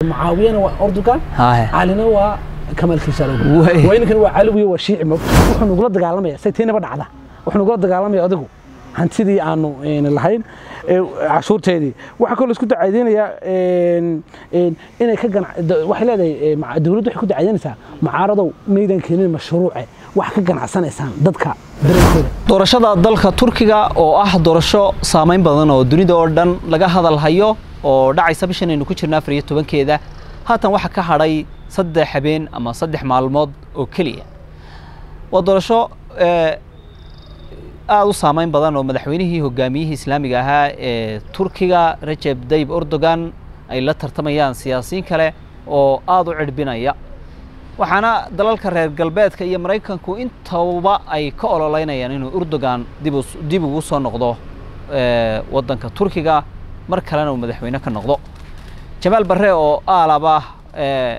معاوية وأردوغان هاي علينا waa kamal kiisaalow Way. waa inankan waa calawi waa shiici ma wuxuu nagula dagaalamaya say tiinaba dhacda wuxuu nagula dagaalamaya adigu hantidii aanu een, lahayn ee, cashuurteedii waxaa kaloo isku dacaydeynaya een, een, inay ka ganac da- waxay leedahay ee, maca- dawladdu waxay ku dacaydeynaysaa mucaaradow maydan keenin mashruuce wax ka ganacsanaysaan dadka dareenkooda doorashada dalka turkiga oo ah doorasho saameyn badan oo dunida oo dhan laga hadal hayo oo dhacaysa bishan aynu ku jirna afar iyo tobankeeda haatan waxaa ka hadhay saddex habeen ama saddex maalmood oo keliya waa doorasho eh, aada u saameyn badan oo madaxweynihii hogaamiyihii islaamiga ahaa ee turkiga rajeb tayyip erdogan ay la tartamayaan siyaasiyiin kale oo aada u cirbinaya waxaana dalalka reer galbeedka iyo maraykanku intaba ay ka ololeynayaan inuu erdogan dib us- dib ugu soo noqdo eh, waddanka turkiga mar kalena uu madaxweyne ka noqdo jamaal barre oo aalaba eh,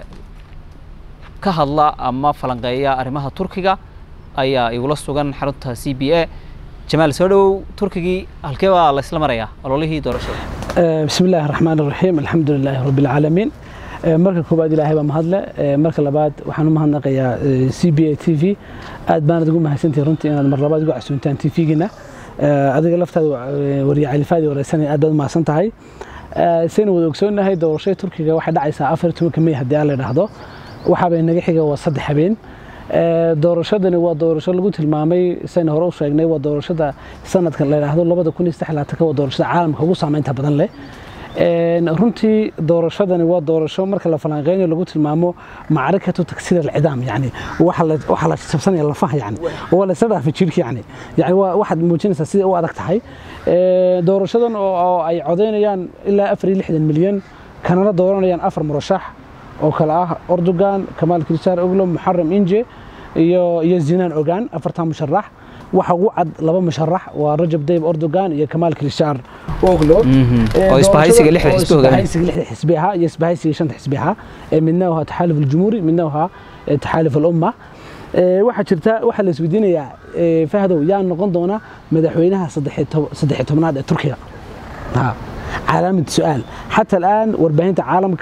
ka hadla ama falanqeeya arrimaha turkiga ayaa igula sugan xarunta c b a jamaal soo dhowow turkigii halkee baa la isla marayaa ololihii doorashada آه، بسم الله الرحمن الرحيم الحمد لله رب العالمين آه، marka koobaad ilaahay baa mahadle آه، marka labaad waxaan u mahadnaqayaa آه، c b a t v aad baanad ugu mahadsantihi runtii inaad mar labaad ugu casuuntaan t v-gina adiga laftaada آه، wariye califaadii wareysanaya aad baad u mahadsan tahay آه، saynu wada ogsoonahay doorashada turkiga waxay dhacaysaa afar iyo tobanka may haddii aan la idhaahdo waxaabay naga xiga waa saddex habeen Ee, doorashadani waa doorasho lagu tilmaamay sayna hore u sheegnay waa doorashada sanadka la yidhaahdo labada kun iyo saddex iyo labaatanka waa doorashada caalamka ugu saameynta badan leh Een, runtii doorashadani waa doorasho marka la falanqeynayo lagu tilmaamo macrikatu taksiir alcidaam yani waxa la waxa la jabsanaya lafaha yani waa la isla dhaafay jirka yani yani waa waxaad muujinaysaa sida u adag tahay Ee, doorashadan oo oo ay codeynayaan ilaa afar iyo lixdan milyan kanana dooranayaan afar murashax oo kale ah Erdogan, Kamal Kılıçdaroğlu, Muharrem İnce iyo iyo Sinan Ogan afartan musharax waxa ugu cad laba musharax waa Rajab Tayyip Erdogan iyo Kamal Kılıçdaroğlu Ee, oo isbahaysiga lixda oo xisbi hogaaminaya. isbahaysiga lixda xisbi ahaa iyo isbahaysiga shanta xisbi ahaa ee midna waa taxaaluf aljumhuuri midna waa eh, taxaaluf alumma Ee, waxaa jirta waxaa la isweydiinayaa ee, fahdow yaa noqon doona madaxweynaha saddex iyo tob- saddex iyo tobnaad ee turkiga ها علامة سؤال حتى الآن وربهنت عالمك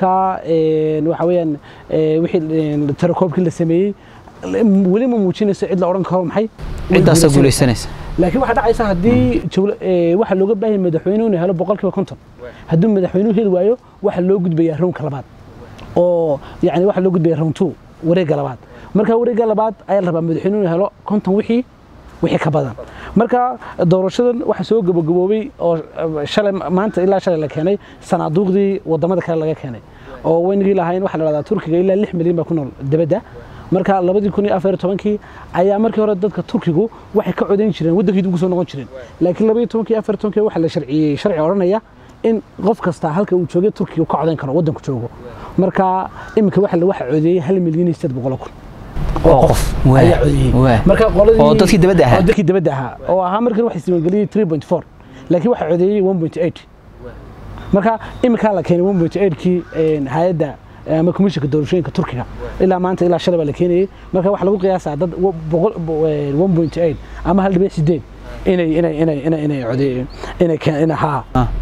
وحويا وحي التركوب كله سمي ولي ما موجين سعيد لأوران كهرم حي ciddaasa guulaysanaysa laakiin waxaa dhacaysa haddii jawla- ee, waxa looga baahan yahay madaxweynuhu inuu helo boqolkiiba konton hadduu madaxweynuhu heli waayo waxa loo gudbayaa rownka labaad oo yani waxa loo gudbaya round two wareegga labaad marka wareegga labaad ayaa la rabaa madaxweynuhu inuu helo konton wixii wixii ka badan marka doorashadan waxa soo gabagaboobay oo eh, shalay maanta ilaa shalay la keenay sanaaduuqdii wadamada kale laga keenay oo weynigii lahayn waxaa la dhahdaa turkiga ilaa lix milyan baa ku nool dibadda marka labadii kun iyo afar iyo tobankii ayaa markii hore dadka turkigu waxay ka codayn jireen waddankeedu ugu soo noqon jireen laakiin labaiyo tobankii iyo afar iyo tobankii waxaa la sharciyey sharci odhanaya in qof kasta halka uu joogay turkiga uu ka codayn karo waddanku joogo marka iminka waxa la waxa codeeyey hal milyan iyo siddeed boqol kun oo qof Waa, ayaa codeeyey waa. marka qoladii Oo dadkii dibadda ahaa. oo dadkii dibadda ahaa oo ahaa markii waxay isdiiwaangeliyey 3.4 laakiin waxa codeeyey 1.8 marka iminkaa la keenay 1.8kii een, hay-adda ama komishanka doorashooyinka turkiga ilaa maanta ilaa shalay baa la keenayey marka waxaa lagu qiyaasaa dad wa- boqol- bo- ee, 1.8 ama hal dhibic sideed inay inay inay inay inay codeeyeen inay keen inay haa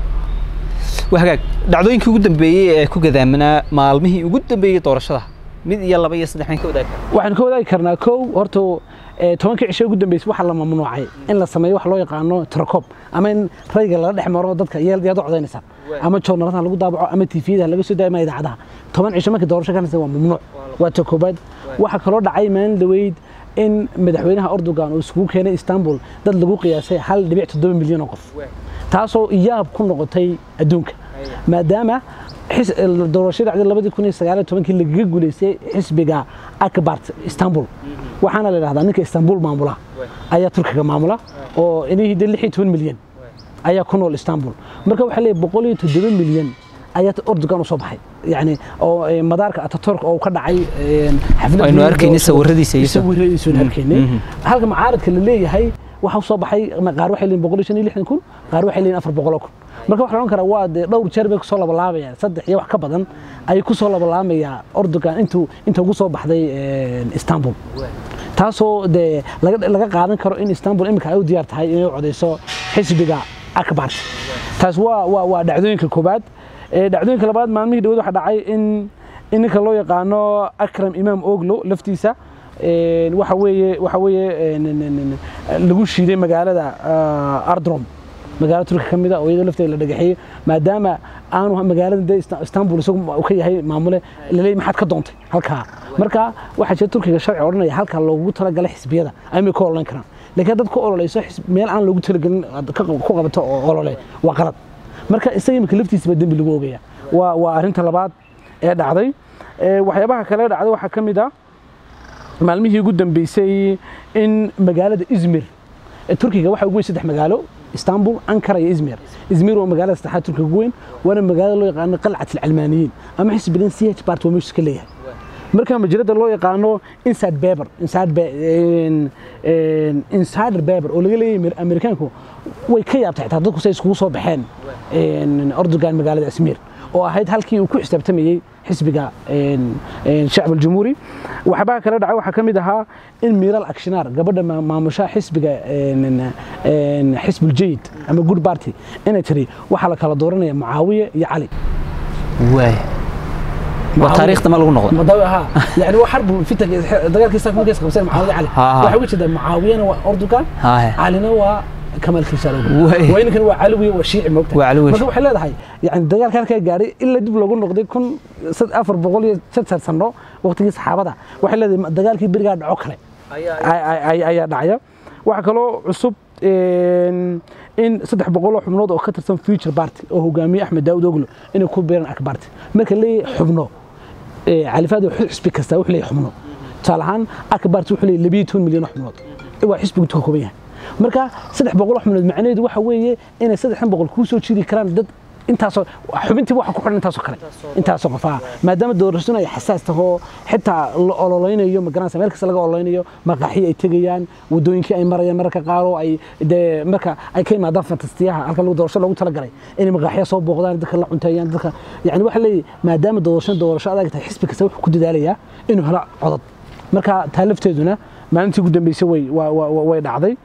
waa hagaag dhacdooyinkii ugu dambeeyey ee ku gadaamanaa maalmihii ugu dambeeyey doorashada mid iyo laba iyo saddex mayn ka wadaagi kara waxaan ka wadaagi karnaa kow horta ee, tobankii cisho ugu dambeysay waxaa la mamnuucay in la sameeyo wax loo yaqaano tirakob ama in rayga lala dhex maro dadka yaad yaad u codaynaysaa ama joornalada lagu daabaco ama tvda laga soo daayo ama idaacadaha toban cisho markii doorasho ka nasa waa mamnuuc waa ta koobaad waxaa kaloo dhacay maalin dhaweyd in madaxweynaha erdogan uu isugu keenay istanbul dad lagu qiyaasay hal dhibic toddoba milyan oo qof taasoo iyaab ku noqotay adduunka maadaama xis- doorashadii dhacday labadii kun iyo sagaal iyo tobankii lagaga guuleystay xisbiga akbart istanbul waxaana la yidhahdaa ninka istanbul maamula ayaa turkiga maamula oo inihii de lix iyo toban milyan ayaa ku nool istanbul marka waxaa leeyahay boqol iyo toddoba milyan ayaa erdogan u soo baxay yani oo eh, madaarka ataturk oo ka dhacay eh, xaflad Aynu weyn arkaynay oo- sawiradiisa iyo- sawiradiisa aynu arkaynay halka macaaradka la leeyahay waxa u soo baxay ma- qaar waxay leeyihin boqol iyo shan iyo lixdan kun qaar waxay leeyihin afar boqol oo kun marka waxaa la odhan karaa waa dee dhowr jeer bay kusoo labalaabayaan saddex iyo wax ka badan ayay kusoo labalaamayaa erdogan intuu inta ugu soo baxday eh, istanbul taasoo dee laga laga qaadan karo in istanbul iminka ay u diyaar tahay inay u codeyso xisbiga akbar taas waa waa waa dhacdooyinka koobaad dhacdooyinka labaad maalmihii dhawood waxaa dhacay in in ninka loo yaqaano akram imaam oglo laftiisa waxa weeye waxa weeye lagu shiiday magaalada ardrom magaalo turki ka mida oo iyadoo lafteeda la dhagaxeeyey maadaama aanu magaalada de istanbul isagu ka yahay maamule laleeyahy maxaad ka doontay halkaa marka waxaa jira turkiga sharci odhanaya halkaa loogu talagalay xisbiyada ayma ka ololan karaan laakiin dad ku ololeyso meel aan loogu talagelin ku qabato oo olole waa qalad marka isaga imika laftiisaba dembi lagu ogaya waa waa arrinta labaad ee dhacday waxyaabaha kale dhacday waxaa ka mid ah maalmihii ugu dambeysay in magaalada izmir turkiga waxaa ugu weyn saddex magaalo istanbul ankara iyo izmir izmir waa magaalada saddexaad turkiga ugu weyn waana magaalada loo yaqaano qalcat alcalmaaniyiin ama xisbigan c h bart waa meeshu ka leeyahay marka majalada loo yaqaano inside beber insider beber oo laga leeyahay amerikaanku way ka yaabtay xitaa dadku say iskugu soo baxeen ordogan magaalada izmir oo ahayd halkii uu ku xisaabtamayey xisbiga shacb aljumhuuri waxbaa kale dhacay waxaa ka mid ahaa in miiral akshinaar gabadha maamusha xisbiga xisbuljayid ama good party inay tiri waxaa la kala dooranaya mucaawiye iyo cali waay waa taariikhda ma lagu noqday madawi ahaa yani waa xarbu fitan dagaalkii saak markay qabseen mucaawiye cali waxay uga jeedaa mucaawiyana waa ordogan calina waa كمال كيسار وين كان وعلوي وشيعي موقت وعلوي marka waxay leedahay yani dagaalka halka gaaray ila dib lagu noqday kun sad afar boqol iyo saddex sano waqtigii saxaabada waxay leedahay dagaalkii berigaa dhaco kale ayaa dhacaya waxa kaloo cusub in saddex boqol oo xubnood oo ka tirsan future party oo hogaamiye axmed daawud oglo inay ku beeraan akbarti marka leeyahay xubno califaad xisbi kasta wuxuu leeyahay xubno tusaale ahaan akbarti wuxuu leeyahay labiyo toban milyan oo xubnood waa xisbigu ka kooban yahay marka saddex boqol xubnood macnaheedu waxa weeye inay saddexdan boqol kuu soo jiri karaan dad intaasoo xubintii waxa ku xidhan intaasoo kale intaasoo qof ah maadaama doorashadu ay xasaas taho xitaa la ololeynayo magaranaysa meel kasta laga ololeynayo maqaaxii ay tegayaan wadooyinkii ay marayaan mararka qaar oo ay dee marka ay ka yimaadaan fantastiyaha halka lagu doorasho loogu talagalay inay maqaaxiya soo booqdaan dadka la cunteeyaan dadka yani waxa leeyahay maadaama doorasho doorasho adag tahay xisbi kasta wuxuu ku dadaalayaa inuu helo codad marka taa lafteeduna maalintii ugu dambeysay way way dhacday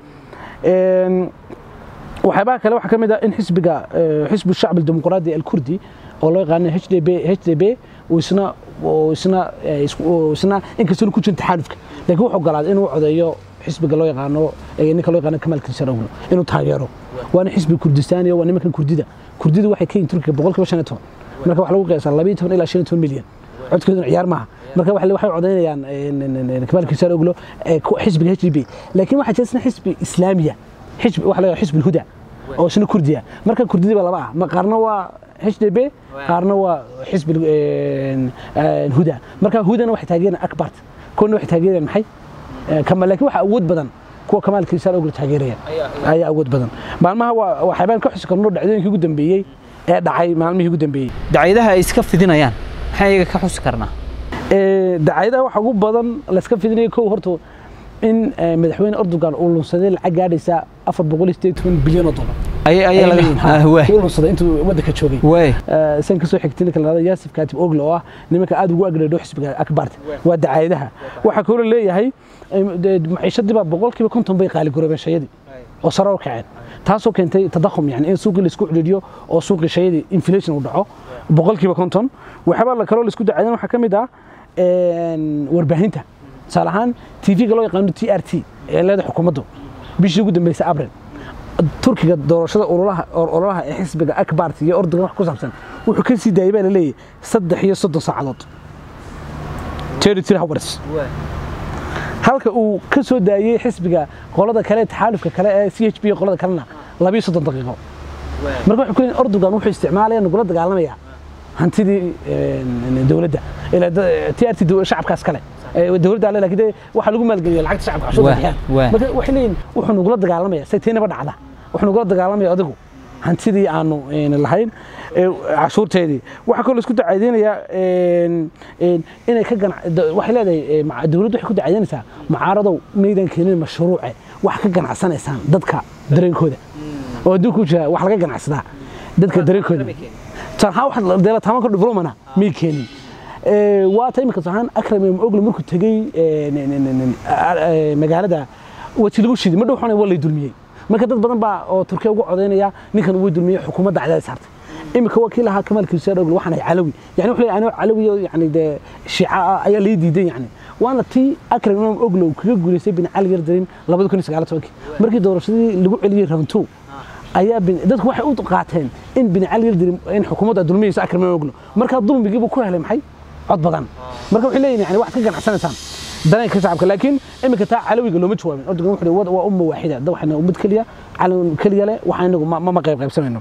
waxyaabaha kale waxaa ka mid ah in xisbiga xisbu shacbi dimuqraadi alkurdi oo loo yaqaano h d b h d b isna isna isna inkastoo ku jirin taxaalufka laakiin wuxuu ogolaaday inuu codeeyo xisbiga loo yaqaano ninka loo yaqaano kamal kinsaroglo inuu taageero waana xisbi kurdistaaniya waa nimankan kurdida kurdida waxay ka yihin turkiga boqolkiiba shan iyo toban marka waxaa lagu qiyaasaa labiyo toban ilaa shan iyo toban milyan codkooduna ciyaar maaha marka waxay codeynayaan kamal kinsaroglo xisbiga h d b laakiin waxaa jira isna xisbi islaamiya xisbi waxa la xisbi huda oo isna kurdiya marka kurdida ba laba ah qaarna waa h d b qaarna waa xisbi huda marka hudana waxay taageerayaan akbart kuna waxay taageerayaan maxay laakiin waxa awood badan kuwa kamaal kiisaan ogla taageerayaan ayaa awood badan maalmaha waa waxyaabaan ka xusi karno dhacdooyinkii ugu dambeeyey ee dhacay maalmihii ugu dambeeyey dacyadaha ay iska fidinayaan maxaa iyaga ka xusi karnaa dacyadaha waxa ugu badan la iska fidinaya kow horta in madaxweyne erdogan uu lunsaday lacag gaadhaysa afar boqol iyo sideed toban bilyan oo dolar uu lunsaday intuu waddanka joogay san kasoo xigtay ninka lahada yaasif kaatib ogle oo ah nimanka aad ugu agdheedho xisbiga akbarta waa dacaayadaha waxaa kaloo leeyahay maciishadii baa boqolkiiba konton bay qaaligaroobeen shayadii oo sare u kaceen taasoo keentay tadakhum yani in suuqii laisku ciriiriyo oo suuqii shayadii inflation uu dhaco boqolkiiba konton waxyaabaa kaloo laisku dacaadan waxaa ka mid ah warbaahinta tusaale ahaan tv-ga loo yaqaano t r t ee leeda xukuumaddu bishii ugu dambeysay abril turkiga doorashada ololaha ee xisbiga akbart iyo ordogan wax ku saabsan wuxuu ka sii daayay baa la leeyahay saddex iyo soddon saacadood territory hours halka uu ka soo daayey xisbiga qolada kale taxaalufka kale ee c h b qolada kalena labiyo soddon daqiiqo marka waxay ku leeyihin ordogan wuxuu isticmaalaya nagula dagaalamaya hantidii dowladda t r t shacabkaas kale dowladda ale laakiin waxaa lagu maalgeliya lacagta shacabka cashuurta bixiyaan marka waxay leeyihin wuxuu nagula dagaalamaya say taynaba dhacda wuxuu nagula dagaalamaya adigu hantidii aanu lahayn cashuurteedii waxaa kaloo isku dacaydeynayaa inay ka waxay leedahay dowladdu waxay ku dacadeynaysaa mucaaradow maydan keenin mashruuce wax ka ganacsanaysaan dadka dareenkooda oo adduunka u jira wax laga ganacsadaa dadka dareenkooda deelataamaanka developmana may keenin waa ta imika sahaan akram ibn ogle markuu tegey magaalada wati lagu shiday madhow xunay waa lay dulmiyey marka dad badan baa oo turkiya ugu codaynaya ninkan way dulmiyey xukuumadda cadaadis saartay imika waa kii lahaa kamaal kiisaar ogl waxaan ahay calawi yani wuxuu leeyahay anoo calawi oo yani dee shiica ah ayaa lii diidan yani waana tii akram imaam oglow kaga guulaystay bin cali yardarin labada kun iyo sagaal tobankii markii doorashadii lagu celiyey rabantow ayaa bin dadku waxay u qaateen in bin cali yardarin in xukuumadda dulmiyeyso akram imaam oglow markaa dulmigiibuu ku helay maxay cod badan marka waxay leeyihin yani waxaad ka ganacsanaysaan danay ka shacabka laakiin iminka taa calawiga looma jawaabin ordogan wuxuu yihi waa umma waaxida da waxayna ummad keliya calan keliya leh waxa inagu ma ma qayb qaybsanayno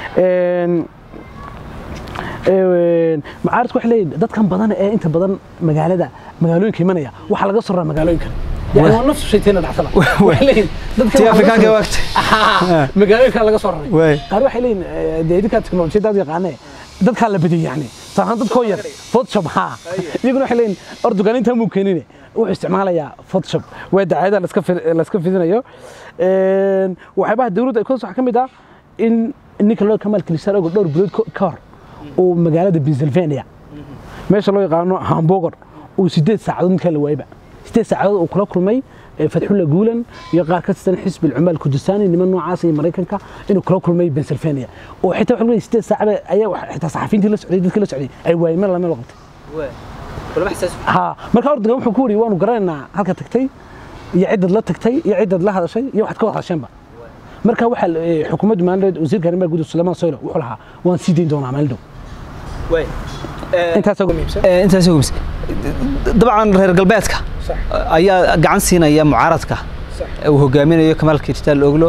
macaaridku waxay leeyihin dadkan badan ee inta badan magaalada magaalooyinka imanaya waxaa laga soo raraa magaalooyinkan يعني هو نفس الشيء تينا دحسلا تي افريكا وقت magaalooyin kale laga soo raray Waay. qaar waxay leeyihin dee idinka teknolojiyadaad yaqaanee dadkaa la badiyey yani saahan dadkoo yar photoshop haa iyaguna waxay leeyihin ordogan intaa muu keenine wuxuu isticmaalayaa photoshop waa dacaayada laska fi- laska fidinayo Een, waxyaabaha dawladda ay ku waxaa ka mid ah in ninka loo kamaal kilisaan ogo dhowr bilood ko- ka hor uu magaalada pennsylvania meesha loo yaqaano hamburger uu sideed saacadood ninkaa la waayba sideed saacadood uu kula kulmay eh, fatxulla guulan iyo qaar ka tirsan xisbi alcumaal kudusaani niman noocaas iyo maraykanka inuu kula kulmay pennsylvania oo xitaa waxa leeyahay sideed saacabe ayaa wax- xitaa saxafiyiintii la socday dadkii la socday ay waayeen meel la meel qabtay ha marka ordagan wuxuu ku yidhi waanu garanaynaa halka tagtay iyo ciddad la tagtay iyo ciddad la hadashay iyo waxaad ka wada hadasheenba marka waxaa la- eh, xukuumaddu maalineed wasiirka arrimaha gudaha suleymaan soylo wuxuu lahaa waan sii dayn doonaa maalin dhow intaas ugu muhiimsan intaas ugu mis dabcan reer galbeedka ayaa gacan siinaya mucaaradka uu hogaaminayo kamaal kirtaal oglo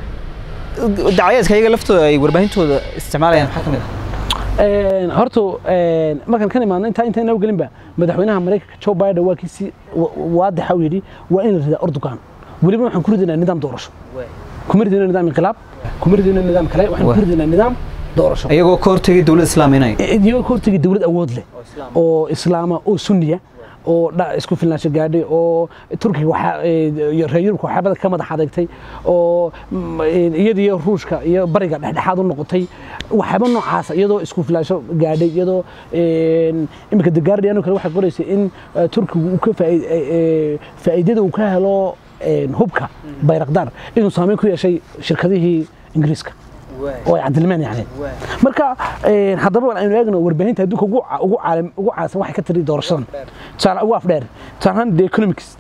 dacayaadka iyaga laftooda ay warbaahintooda isticmaalayaan maxaa ka mid ah Een, horta een, markaan kan imaadno intaa intaan inoo gelinba madaxweynaha maraykanka joe biden waa kii si wa- waadixa u yidhi waa in la ridaa ordogan weliba waxaan ku ridaynaa nidaam doorasho kuma ridayno nidaam inqilaab kuma ridayno nidaam kale waxaan ku ridaynaa nidaam doorasho iyagoo ka hortegay dowladda islaaminay iyagoo ka hortegay dowlad awood leh oo islaama oo sunniya oo dha- isku filnaansho gaadhay oo turkiga waxaa ee, iyo reer yurubka waxyaabada ka madax adeegtay oo mm, ee, iyada iyo ruushka iyo bariga dhexdhexaad u noqotay waxyaaba noocaasa iyadoo isku filnaansho gaadhay iyadoo een, iminka the guardian oo kale waxay qoraysay in eh, turkigu uu ka faa'i- ee, ee, faa'iidada uu ka helo een, hubka bayrakdaar inuu saameyn ku yeeshay shirkadihii ingiriiska oo ay cadilmeen yani marka een, haddaba aynu eegno warbaahinta adduunka ugu ca- ugu caalam ugu caansan waxay ka tiri doorashadan tusaale ugu afdheer tusaale ahaan the economist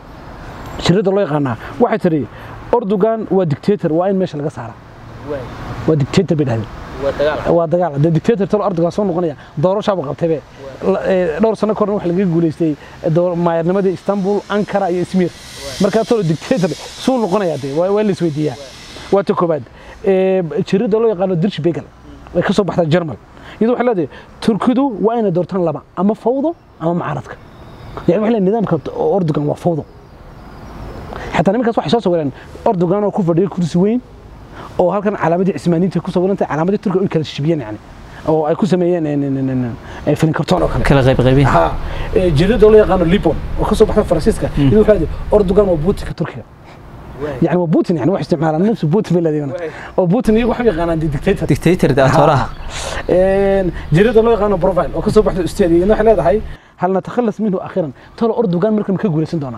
shirada loo yaqaanaa waxay tiri ordogan waa dictator waa in meesha laga saara waa dictator bay dhahdeen waa dagaal de dictator talo erdogan soo noqonaya doorashaaba qabtaybe La- ee, dhowr sano korna waxa lagaga guulaystay door- maayarnimadii istanbul ankara iyo izmir markaa talo dictator suu noqonaya de waa waa la isweydiiyaa waa ta koobaad Ee, jirida loo yaqaano dirch begel way ka soo baxdaa german iyadoo waxay leedahay turkidu waa inay doortaan laba ama fawdo ama mucaaradka yani waxay leedahay nidaamka ordogan waa fawdo xataa nimankaas waxay soo sawireen ordogan oo ku fadhiya kursi weyn oo halkan calaamadii cismaaniinta ku sawirantay calaamadii turkiga ay kala shibiyeen yani oo ay ku sameeyeen een, een, een, een, een, filin kartoon oo kale kala qayb qaybin ha ee, jirida loo yaqaano libon oo ka soo baxda faransiiska iyadoo waxay leedahay ordogan waa buutinka turkiga يعني هو بوتين يعني واحد استعمال نفس بوتين بلدينا وبوتين يقول حبي قانا ديكتاتور dictator daatoraha جريدة لو يقانو بروفايل وكسو بحث استاذي انه حنا هاي هل نتخلص منه اخيرا ترى اردوغان مركم كغوليسن دونا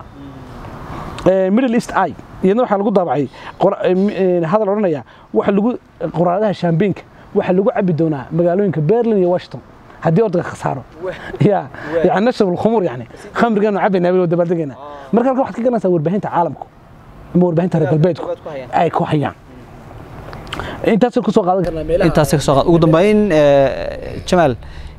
ميدل ايست اي iyadna waxaa lagu daabacay qor- ee, hadal odhanaya waxa lagu qoraadaha shaambeynka waxaa lagu cabi doonaa magaalooyinka berlin iyo washington haddii ordaga khasaaro ya yani nashrab alkhumuur yani khamrigaanu cabaynaa bilo dabaaldegayna marka halka waxaad ka garanaysaa warbaahinta caalamku ama warbaahinta reer galbeedku ay ku hayaan intaasay kusoo qaadan karnaa meelaha intaasay kasoo qaad ugu dambeyn eh, jamaal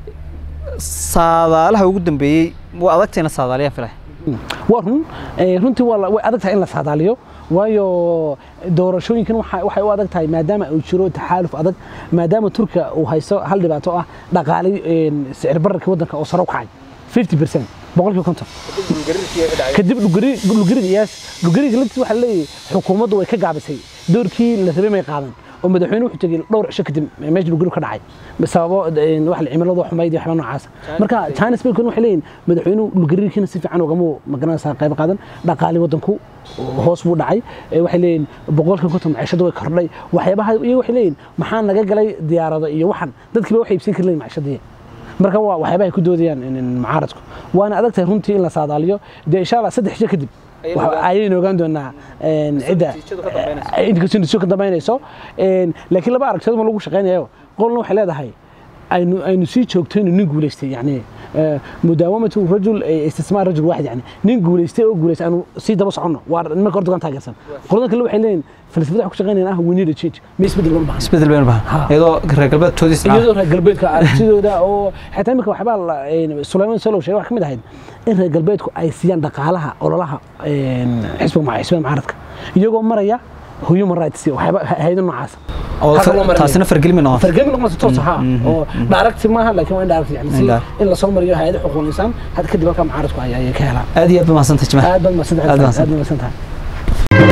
saadaalaha ugu dambeeyey waa adagtayna saadaaliyaa filay waa run ee, runtii waa la- way adag tahay in la saadaaliyo waayo doorashooyinkan waxa- waxay u adag tahay maadaama uu jiro taxaaluf adag maadaama turkiga uu haysto hal dhibaato ah dhaqaale een, sicir bararka waddanka oo sare u kacay 50 percent boqolkiiba konton kadib dhugari- dhulgariga iyaas dhulgariga laftiisa waxaa leeyahay xukuumaddu way ka gaabisay doorkii la rabay may qaadan oo madaxweyne wuxuu tegey dhowr cisho kadib meesha dhulgarigu ka dhacay sababo een, wax la cimiladu xumayd iyo waxba noocaas marka china spain waxay leeyihin madaxweynuhu dhulgariirkiina si fiican ugama magaranaysaa qayb qaadan dhaqaali waddanku hoos buu dhacay Ee, waxay leeyihin boqolkiiba konton maciishadu way kordhay waxyaabaha iyaga waxay leeyihin maxaa naga galay diyaarado iyo waxan dadkiiba waxay iibsan kari leeyihin maciishadii marka waa waxyaabaha ay ku doodayaan in- in mucaaradku waana adag tahay runtii in la saadaaliyo dee insha allah saddex jir kadib Ayaynu waxa- ogaan- ayaynu ogaan doonaa een, cidda natiijadu ka dambeynayso. inkastoo natiijadu ka dambeynayso Een, laakiin laba aragtiyood ma lagu shaqaynayo qolna waxay leedahay aynu aynu sii joogtayno nin guulaystay yani آه، مداومة الرجل آه، استثمار رجل واحد يعني نين guulaystay oo guulaystay aanu sii daba soconno waa nimanka horta taageersan qoladan kale waxay leeyihin falsafada waxay ku shaqeynayaan ah we need a change ma isbedel loo baahan isbedel baynu bahan Ha. iyadoo reer galbeedkoodii isna iyadoo reer galbeedka aragtidooda oo xataa imika waxbaa la- een, Sulaiman Solow sheegay wax ka mid ahayd in reer galbeedku ay siiyaan dhaqaalaha ololaha een, xisbiga muca- xisbiga mucaaradka iyagoo maraya human rights iyo waxyaaba hay'ado noocaas oo Halka loo marinayo. taasina fargelin bay noqon fargami noqonaysa toos ha oo direct maaha laakiin waa indirect yani si Indirect. in la soo mariyo hay'ado xuquuqul insaan had kadib halka mucaaradku ay ay ka helaan aad iyo aad ba mahadsantahay jamaal aad baad mahadsantahay Aad baad aad baad mahadsantahay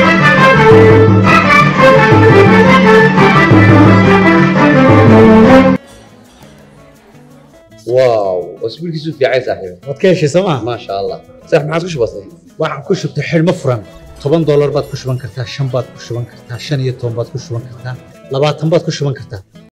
واو اسبوعك في عين صاحبي waad ka heshay sooma ما شاء الله صح ما عاد بسيط waxaan ku shubtay xidhmo furan toban doolar baad ku shuban kartaa shan baad ku shuban kartaa shan iyo toban baad ku shuban kartaa labaatan baad ku shuban kartaa